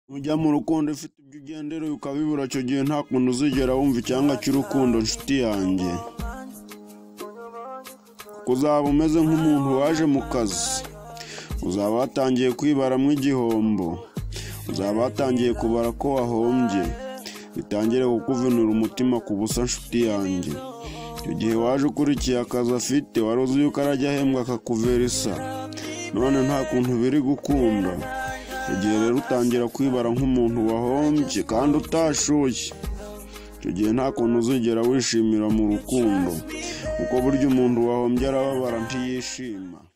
Nujya mu rukundo ufite ibyo ugendera ukabibura icyo gihe nta kuntu uzigera wumva icyanga cy'urukundo nshuti yanjye kuko uzaba umeze nk'umuntu waje mu kazi uzaba watangiye kwibaramo igihombo uzaba watangiye kubara ko wahombye bitangire kukuvinura umutima ku busa nshuti yanjye icyo gihe waje ukurikiye akazi afite wari uzi yuko arajya ahembwa akakuvera isa none nta kuntu biri gukunda igihe rero utangira kwibara nk'umuntu wahombye kandi utashoye icyo gihe nta kuntu uzigera wishimira mu rukundo kuko burya umuntu wahombye arababara ntiyishima